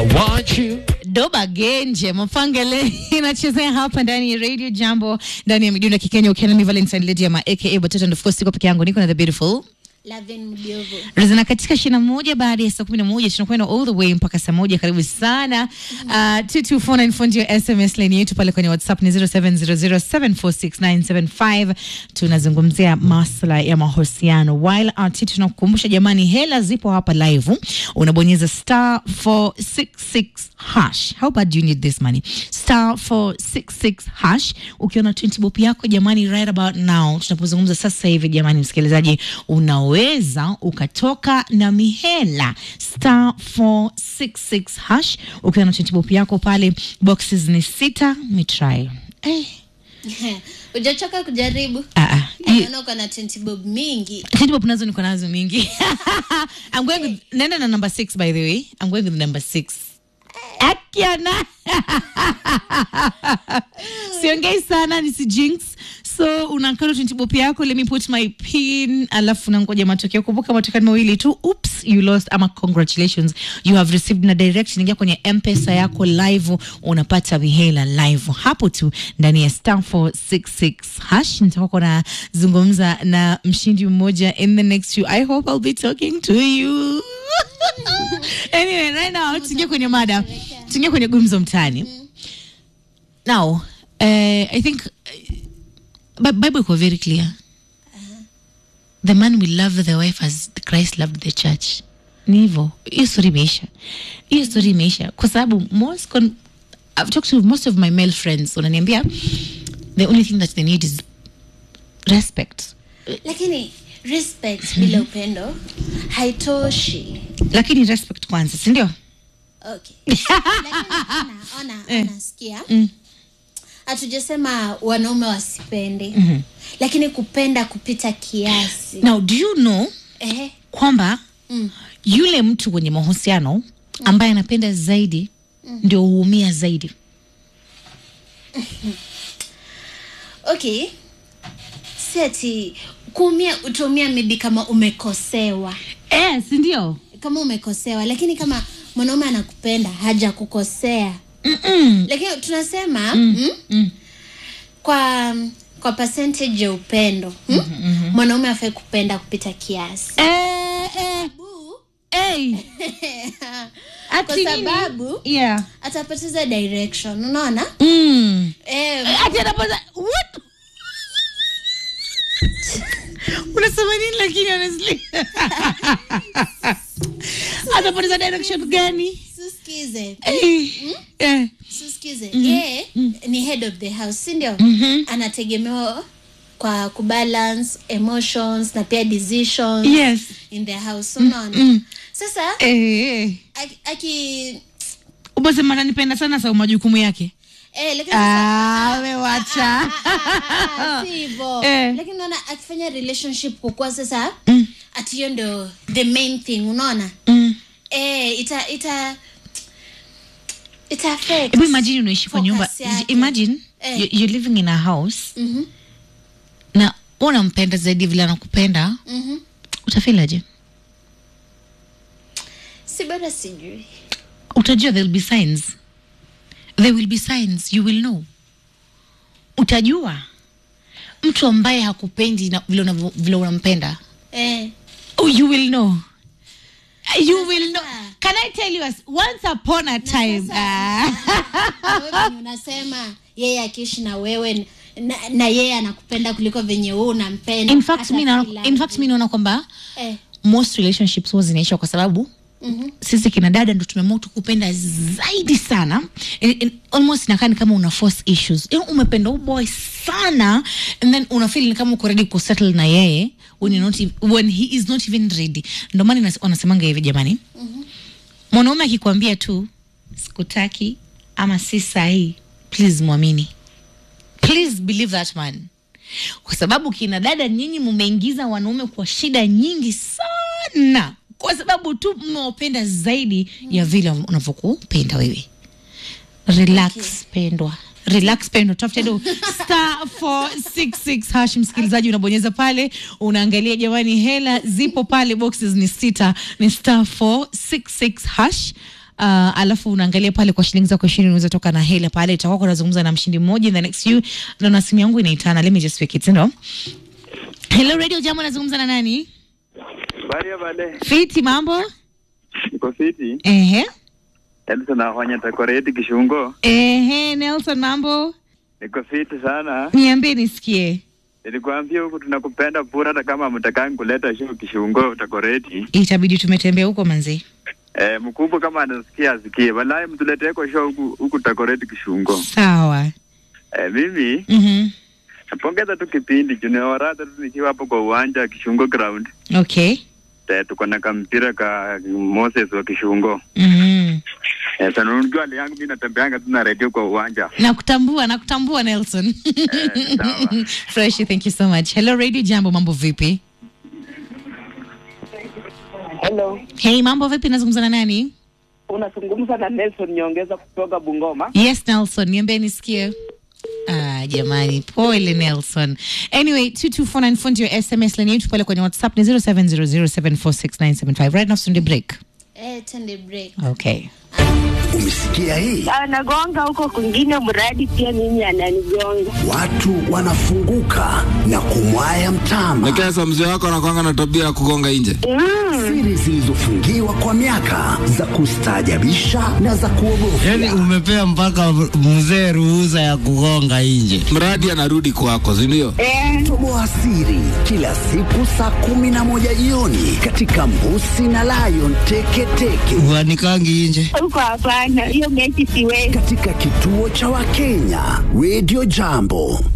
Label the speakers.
Speaker 1: I want you.
Speaker 2: Doba Genje Mapangele inachezea hapa ndani ya Radio Jambo ndani ya midundo ya Kikenya ukiwa na Valentine Lady ama aka Batoto and of course siko peke yangu niko na the beautiful
Speaker 3: Lavin Mdiovo.
Speaker 2: Rizana katika ishirini na moja baada ya saa kumi na moja tunakwenda all the way mpaka saa moja. Karibu sana. Uh, 22494 ndio SMS line yetu pale kwenye WhatsApp ni 0700746975. Tunazungumzia masuala ya mahusiano. While RT tunakukumbusha jamani, hela zipo hapa live. Unabonyeza star 466 hash. How bad do you need this money? Star 466 hash. Ukiona 20 bob yako jamani, right about now tunapozungumza sasa hivi jamani, msikilizaji, unaweza ukatoka na mihela star 466 hash. Ukiwa na 20 bob yako pale, boxes ni sita. Mitry eh,
Speaker 3: Ujachoka kujaribu?
Speaker 2: ah, ah. Hii-
Speaker 3: Naona uko na 20 bob mingi.
Speaker 2: 20 bob nazo niko nazo mingi. I'm going with, naenda na number 6 by the way. I'm going with number 6. Akiana. Siongei sana nisi jinx. So unakata 20 bob yako, let me put my pin, alafu nangoja matokeo. Kumbuka matokeo ni mawili tu. Oops, you lost ama congratulations. You have received na direct ingia kwenye M-Pesa yako live unapata mihela live hapo tu ndani ya star 466 hash. Nitakuwa na zungumza na mshindi mmoja in the next few. I hope I'll be talking to you. anyway, right now tuingie kwenye mada. Tuingie kwenye gumzo mtaani. Now, uh, I think uh, Bi- Bible iko very clear. The man will love the wife as Christ loved the church. Ni hivyo. Hiyo story imeisha. Hiyo story imeisha kwa sababu most con I've talked to most of my male friends wananiambia the only thing that they need is respect.
Speaker 3: Lakini respect bila upendo haitoshi.
Speaker 2: Lakini respect kwanza, si ndio?
Speaker 3: Okay. Lakini ona, ona, ona, sikia. Hatujasema wanaume wasipende. Lakini kupenda kupita kiasi.
Speaker 2: Now, do you know
Speaker 3: Eh,
Speaker 2: kwamba
Speaker 3: Mm.
Speaker 2: yule mtu kwenye mahusiano ambaye anapenda zaidi ndio huumia zaidi.
Speaker 3: okay. Si ati kuumia utaumia maybe kama umekosewa.
Speaker 2: Eh, si ndio?
Speaker 3: Kama umekosewa, lakini kama mwanaume anakupenda hajakukosea.
Speaker 2: Mm-mm.
Speaker 3: Lakini tunasema mm,
Speaker 2: Mm.
Speaker 3: kwa kwa percentage ya upendo mm? mwanaume afai kupenda kupita kiasi
Speaker 2: Eh, eh, eh. Ati
Speaker 3: kwa
Speaker 2: nini?
Speaker 3: sababu
Speaker 2: Yeah.
Speaker 3: atapoteza direction unaona
Speaker 2: Mm.
Speaker 3: eh,
Speaker 2: Ati anapata what? Unasema nini lakini honestly? Atapoteza direction gani?
Speaker 3: suskize
Speaker 2: Eh. Eh.
Speaker 3: suskize yeye ni head of the house si ndio anategemewa kwa kubalance emotions na pia decisions
Speaker 2: Yes.
Speaker 3: in the house unaona sasa
Speaker 2: Eh.
Speaker 3: aki, aki
Speaker 2: Umesema ananipenda sana sa majukumu yake.
Speaker 3: eh, lakini sasa-
Speaker 2: Ah, wewacha.
Speaker 3: Ah, si hivyo
Speaker 2: Eh.
Speaker 3: lakini unaona akifanya relationship kukua sasa ati hiyo ndo the main thing unaona
Speaker 2: Mm.
Speaker 3: eh, ita ita ita affect
Speaker 2: Hebu imagine unaishi kwa
Speaker 3: focus
Speaker 2: nyumba.
Speaker 3: yake.
Speaker 2: Imagine
Speaker 3: Eh.
Speaker 2: you- you're living in a house
Speaker 3: Mhm,
Speaker 2: na unampenda zaidi vile anakupenda,
Speaker 3: mhm.
Speaker 2: utafilaje?
Speaker 3: si bado sijui
Speaker 2: utajua there will be signs there will be signs you will know utajua mtu ambaye hakupendi na vile unavyo- vile unampenda
Speaker 3: eh.
Speaker 2: oh, you will know you will know
Speaker 3: sasa-
Speaker 2: can i tell you as, once upon a time
Speaker 3: sasa-
Speaker 2: ah,
Speaker 3: Na wewe venye unasema yeye akiishi na wewe na, na yeye anakupenda kuliko venye wewe unampenda
Speaker 2: in fact
Speaker 3: hata
Speaker 2: mi naona
Speaker 3: kila
Speaker 2: in fact mi naona kwamba
Speaker 3: eh.
Speaker 2: most relationships huwa zinaisha kwa sababu
Speaker 3: mhm.
Speaker 2: sisi kina dada ndo tumeamua tu kupenda zaidi sana in, in, almost inakaa ni kama una force issues yani umependa huyu boy sana and then unafeel ni kama uko ready kusettle na yeye when, you're not, ev- when he is not even ready ndo maana inas- wanasemanga hivi jamani mwanaume akikwambia tu sikutaki ama si sahii please mwamini please believe that man kwa sababu kina dada nyinyi mumeingiza wanaume kwa shida nyingi sana kwa sababu tu mmewapenda zaidi ya vile unavyokupenda wewe relax
Speaker 3: Okay.
Speaker 2: pendwa relax pendo tafuta do star 466 hash msikilizaji unabonyeza pale unaangalia jamani hela zipo pale boxes ni sita ni star 466 hash uh, alafu unaangalia pale kwa shilingi zako ishirini unaweza toka na hela pale, itakuwa kunazungumza na mshindi mmoja in the next few. Naona simu yangu inaitana, let me just pick it, no? Hello Radio Jambo, nazungumza na nani?
Speaker 1: Baria bale
Speaker 2: Fiti, mambo?
Speaker 1: niko fiti
Speaker 2: Ehe.
Speaker 1: Elsa nafanya takoreti Kishungo,
Speaker 2: Ehe, Nelson, mambo?
Speaker 1: niko fiti sana.
Speaker 2: Niambie nisikie.
Speaker 1: Nilikwambia huku tunakupenda pura, hata kama mtakangi kuleta show Kishungo takoreti.
Speaker 2: Itabidi tumetembea huko manzi.
Speaker 1: Eh, mkubwa kama anasikia asikie, walai mtuleteko show huku huku takoreti Kishungo.
Speaker 2: Sawa.
Speaker 1: Eh, mimi
Speaker 2: Mhm.
Speaker 1: napongeza tu kipindi juneorata tu nikiwa hapo kwa uwanja wa Kishungo ground.
Speaker 2: Okay.
Speaker 1: Eh, tuko na kampira ka Moses wa Kishungo.
Speaker 2: Mhm.
Speaker 1: Eh, sana unajua hali yangu mimi natembeanga tu na radio kwa uwanja.
Speaker 2: Nakutambua, nakutambua Nelson.
Speaker 1: sawa.
Speaker 2: Fresh, thank you so much. Hello Radio Jambo, mambo vipi?
Speaker 4: Hello,
Speaker 2: Hey, mambo vipi? Nazungumza na nani?
Speaker 4: unazungumza na Nelson Nyongeza kutoka Bungoma.
Speaker 2: Yes, Nelson, niambie nisikie. Ah, jamani, pole Nelson. Anyway, 22494 ndio SMS line yetu pale kwenye WhatsApp ni 0700746975. Right now tunde break.
Speaker 3: Eh, tende break.
Speaker 2: Okay.
Speaker 5: Umesikia hii?
Speaker 6: anagonga huko kwingine, mradi pia mimi ananigonga.
Speaker 5: Watu wanafunguka na kumwaya mtama.
Speaker 7: Nekesa, mzee wako anakwanga na tabia ya kugonga nje.
Speaker 5: Siri zilizofungiwa kwa miaka za kustaajabisha na za kuogofya.
Speaker 8: Yaani umepea mpaka mzee ruhusa ya kugonga nje.
Speaker 7: Mradi anarudi kwako, si ndio?
Speaker 6: Eh,
Speaker 5: Toboa siri kila siku saa kumi na moja jioni katika Mbusi na Lion Teketeke
Speaker 8: Uanikangi nje.
Speaker 6: huko hapana, hiyo mechi siwezi.
Speaker 5: katika kituo cha Wakenya Radio Jambo.